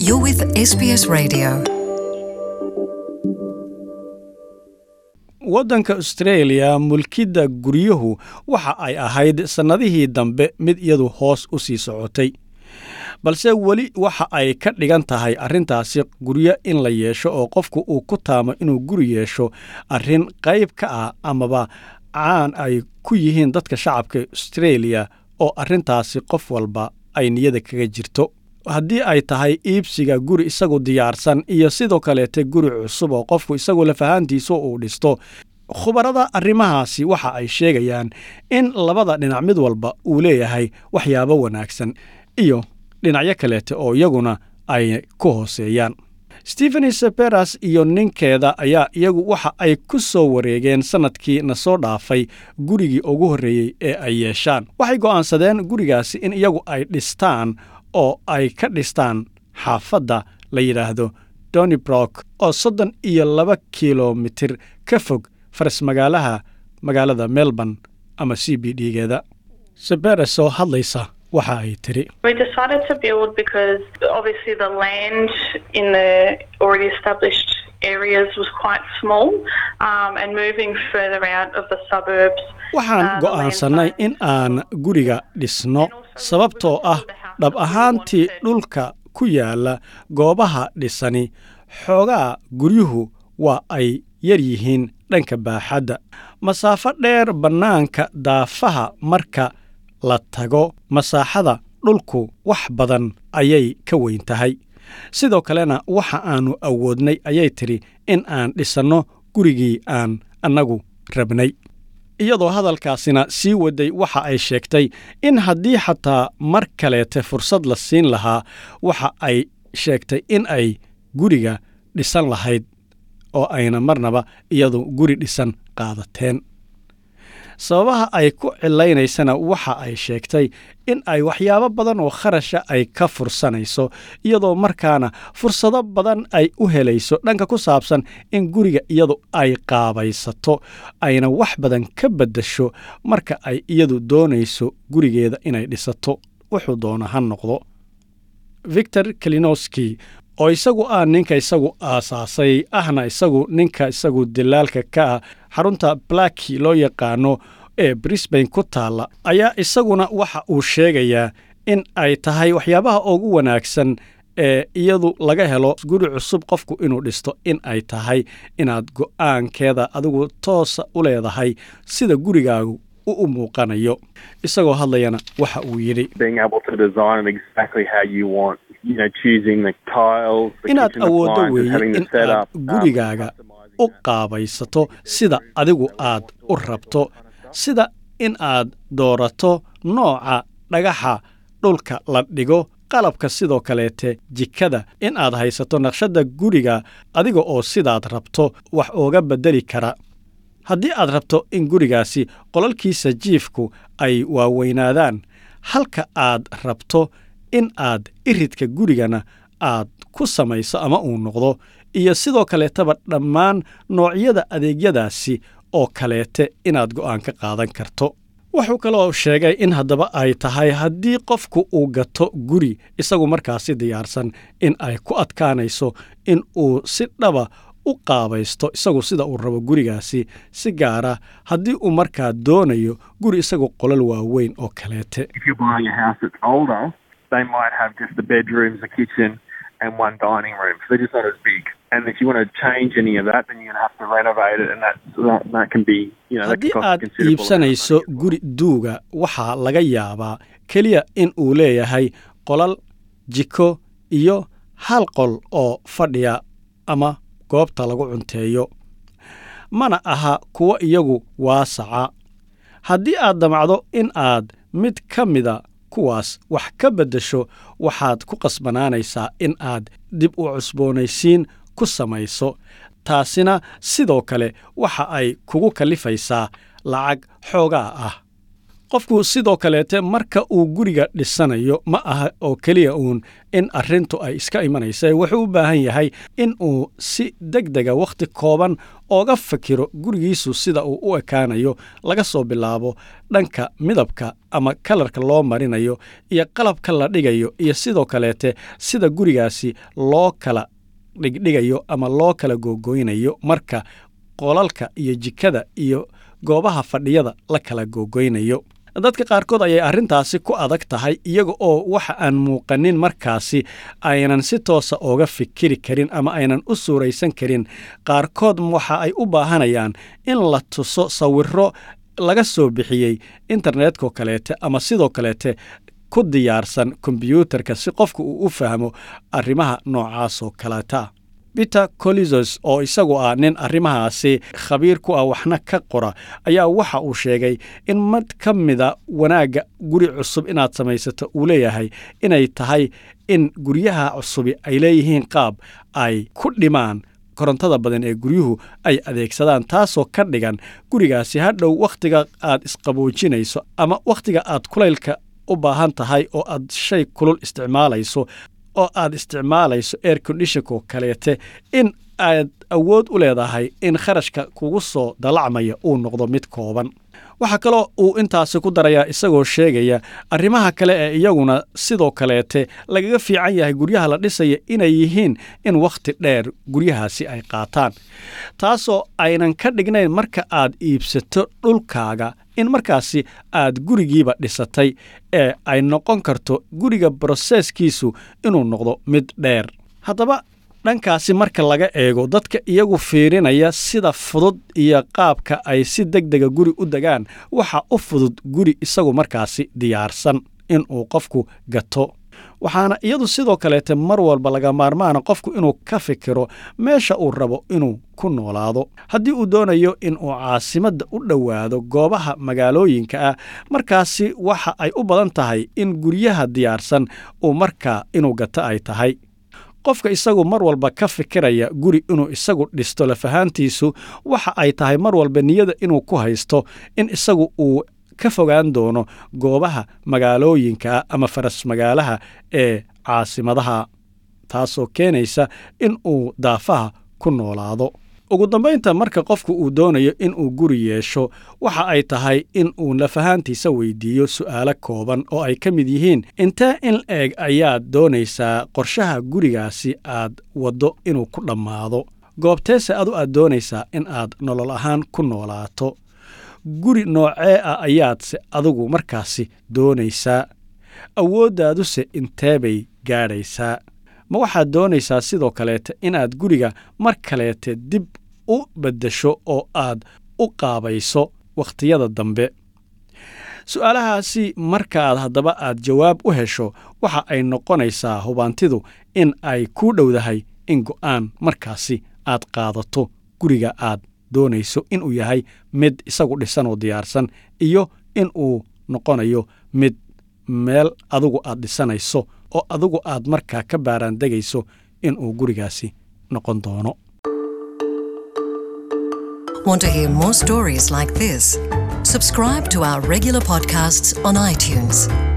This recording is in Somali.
You're with SBS Radio. waddanka australia mulkidda guryuhu waxa ay ahayd sannadihii dambe mid iyadu hoos u sii socotay balse weli waxa ay ka dhigan tahay arrintaasi guryo in la yeesho oo qofku uu ku taamo inuu guri yeesho arrin qayb ka ah amaba caan ay ku yihiin dadka shacabka australia oo arrintaasi qof walba ay niyada kaga jirto haddii ay tahay iibsiga guri isagu diyaarsan iyo sidoo kaleete guri cusub oo qofku isagu lafahaantiisu uu dhisto khubarada arrimahaasi waxa ay sheegayaan in labada dhinac mid walba uu leeyahay waxyaabo wanaagsan iyo dhinacyo kaleete oo iyaguna ay ku hooseeyaan stephen seperas iyo ninkeeda ayaa iyagu waxa ay ku soo wareegeen sannadkii na soo dhaafay gurigii ugu horreeyey ee ay yeeshaan waxay go'aansadeen gurigaasi in iyagu ay dhistaan oo ay ka dhistaan xaafadda la yidhaahdo donybrock oo soddon iyo laba kilomitir ka fog faras magaalaha magaalada melbourne ama c b d-geeda seberes oo hadlaysa waxa ay tiri We decided to build because obviously the land in the already established areas was quite small um, and moving further out of the suburbs. waxaan go'aansannay in aan guriga dhisno sababtoo ah dhab ahaantii dhulka ku yaalla goobaha dhisani xoogaa guryuhu waa ay yar yihiin dhanka baaxadda masaafo dheer bannaanka daafaha marka la tago masaaxada dhulku wax badan ayay ka weyn tahay sidoo kalena waxa aannu awoodnay ayay tidhi in aan dhisanno gurigii aan annagu rabnay iyadoo hadalkaasina sii waday waxa ay sheegtay in haddii xataa mar kaleete fursad la siin lahaa waxa ay sheegtay in ay guriga dhisan lahayd oo ayna marnaba iyadu guri dhisan qaadateen sababaha ay ku cilaynaysana waxa ay sheegtay in ay waxyaabo badan oo kharasha ay ka fursanayso iyadoo markaana fursado badan ay u helayso dhanka ku saabsan in guriga iyadu ay qaabaysato ayna wax badan ka beddasho marka ay iyadu doonayso gurigeeda inay dhisato wuxuu doona ha noqdo victor kalinowski oo isagu ah ninka isagu aasaasay ahna isagu ninka isagu dilaalka ka ah xarunta blacki loo yaqaano ee brisbane ku taalla ayaa isaguna waxa uu sheegayaa in ay tahay waxyaabaha ugu wanaagsan ee iyadu laga helo guri cusub qofku inuu dhisto in ay tahay inaad go'aankeeda adigu toosa u leedahay sida gurigaagu u u muuqanayo isagoo hadlayana waxa uu yidhi being able to design it exactly how you want. You know, choosing the tiles, the inaad kitchen awooddo appliances, weeye having the in aad setup, um, gurigaaga u qaabaysato sida adigu aad u rabto sida in aad doorato nooca dhagaxa dhulka la dhigo qalabka sidoo kaleete jikada in aad haysato naqshadda guriga adiga oo sidaad rabto wax ooga beddeli kara haddii aad rabto in gurigaasi qolalkiisa jiifku ay waaweynaadaan halka aad rabto in aad iridka gurigana aad ku samayso ama uu noqdo iyo sidoo kaleetaba dhammaan noocyada adeegyadaasi oo kaleete inaad go'aan ka qaadan karto wuxuu kaloo sheegay in haddaba ay tahay haddii qofku uu gato guri isagu markaasi diyaarsan in ay ku adkaanayso in uu si dhaba u qaabaysto isagu sida uu rabo gurigaasi si gaara haddii uu markaa doonayo guri isagu qolal waaweyn oo kaleete if you're buying a house that's older, they might have just the bedrooms, a kitchen, and one dining room. So they're just not as big. And if you want to change any of that, then you're going to have to renovate it, and that that, that can be, you know, that can haddii cost a aad considerable amount of iibsanayso money as well. guri duuga waxaa laga yaabaa keliya in uu leeyahay qolal jiko iyo hal qol oo fadhiya ama goobta lagu cunteeyo mana aha kuwo iyagu waasaca haddii aad damacdo in aad mid ka mida kuwaas wax ka beddesho waxaad ku qasbanaanaysaa in aad dib u cusboonaysiin ku samayso taasina sidoo kale waxa ay kugu kallifaysaa lacag xoogaa ah qofku sidoo kaleete marka uu guriga dhisanayo ma aha oo keliya uun in arrintu ay iska imanaysa wuxuu u baahan yahay in uu si deg dega wakhti kooban ooga fikiro gurigiisu sida uu u ekaanayo laga soo bilaabo dhanka midabka ama kalarka loo marinayo iyo qalabka la dhigayo iyo sidoo kaleete sida gurigaasi loo kala dhigdhigayo ama loo kala googoynayo marka qolalka iyo jikada iyo goobaha fadhiyada la kala googoynayo dadka qaarkood ayay arrintaasi ku adag tahay iyaga oo waxa aan muuqanin markaasi aynan si toosa ooga fikiri karin ama aynan u suuraysan karin qaarkood waxa ay u baahanayaan in la tuso sawiro laga soo bixiyey internetkoo kaleete ama sidoo kaleete ku diyaarsan kombyuutarka si qofka uu u fahmo arrimaha noocaasoo kaleeta peter colizos oo isagu ah nin arrimahaasi khabiir ku ah waxna ka qora ayaa waxa uu sheegay in mid ka mida wanaagga guri cusub inaad samaysato uu leeyahay inay tahay in guryaha cusubi ay leeyihiin qaab ay ku dhimaan korontada badan ee guryuhu ay adeegsadaan taasoo ka dhigan gurigaasi hadhow wakhtiga aad isqaboojinayso ama wakhtiga aad kulaylka u baahan tahay oo aad shay kulul isticmaalayso oo aad isticmaalayso air condishonko kaleete in aad awood u leedahay in kharashka kugu soo dalacmaya uu noqdo mid kooban waxaa kaloo uu intaasi ku darayaa isagoo sheegaya arrimaha kale ee iyaguna sidoo kaleete lagaga fiican yahay guryaha la dhisaya inay yihiin in wakhti dheer guryahaasi ay qaataan taasoo aynan ka dhignayn marka aad iibsato dhulkaaga in markaasi aad gurigiiba dhisatay ee ay noqon karto guriga broseeskiisu inuu noqdo mid dheer haddaba dhankaasi marka laga eego dadka iyagu fiirinaya sida fudud iyo qaabka ay si deg dega guri u degaan waxa u fudud guri isagu markaasi diyaarsan inuu qofku gato waxaana iyadu sidoo kaleete mar walba laga maarmaana qofku inuu ka fikiro meesha uu rabo inuu ku noolaado haddii uu doonayo inuu caasimadda u dhowaado goobaha magaalooyinka ah markaasi waxa ay u badan tahay in guryaha diyaarsan uu markaa inuu gato ay tahay qofka isagu mar walba ka fikiraya guri inuu isagu dhisto lafahaantiisu waxa ay tahay mar walba niyada inuu ku haysto in isagu uu ka fogaan doono goobaha magaalooyinka ama faras magaalaha ee caasimadaha taasoo keenaysa in uu daafaha ku noolaado ugu dambaynta marka qofku uu doonayo inuu guri yeesho waxa ay tahay in uu lafahaantiisa weydiiyo su'aalo kooban oo ay ka mid yihiin intee in eeg ayaad doonaysaa qorshaha gurigaasi aad waddo inuu ku dhammaado goobteese adu aad doonaysaa in aad nolol ahaan ku noolaato guri noocee ah ayaadse adigu markaasi doonaysaa awooddaaduse intee bay gaadhaysaa ma waxaad doonaysaa sidoo kaleete inaad guriga mar kaleete dib u beddesho oo aad u qaabayso wakhtiyada dambe su'aalahaasi markaaad haddaba aad jawaab u hesho waxa ay noqonaysaa hubaantidu in ay kuu dhowdahay in go'aan markaasi aad qaadato guriga aad doonayso inuu yahay mid isagu dhisan oo diyaarsan iyo in uu noqonayo mid meel adigu aad dhisanayso oo adigu aad markaa ka baaraandegayso inuu gurigaasi noqon doono Want to hear more stories like this? Subscribe to our regular podcasts on iTunes.